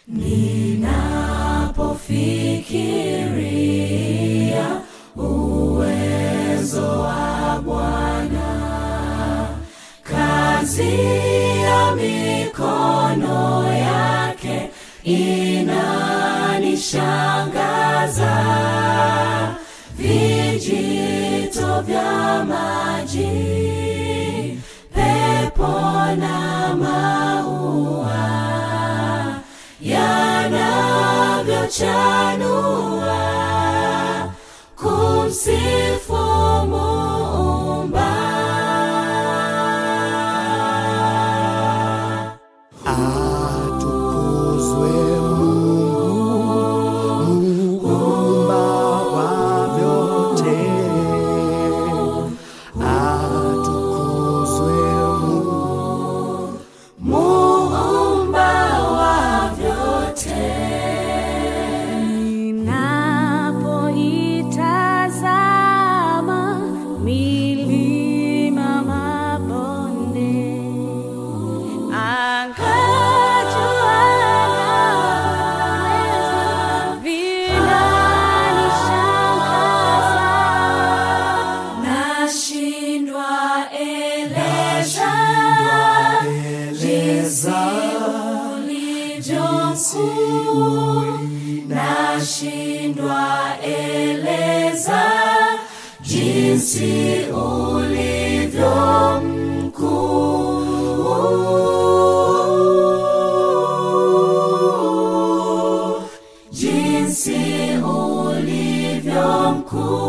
Ninapofikiria uwezo wa Bwana, kazi ya mikono yake inanishangaza. Vijito vya maji, pepo na maua yanavyochanua kumsifu Muumba. Atukuzwe Mungu muumba wa vyote. Atukuzwe Mungu Muumba wa vyote. Ninapoitazama milima, mabonde, anga, jua na vinanishangaza. Nashindwa eleza jinsi ulivyo mkuu. Nashindwa eleza jinsi ulivyo mkuu. Jinsi ulivyo mkuu.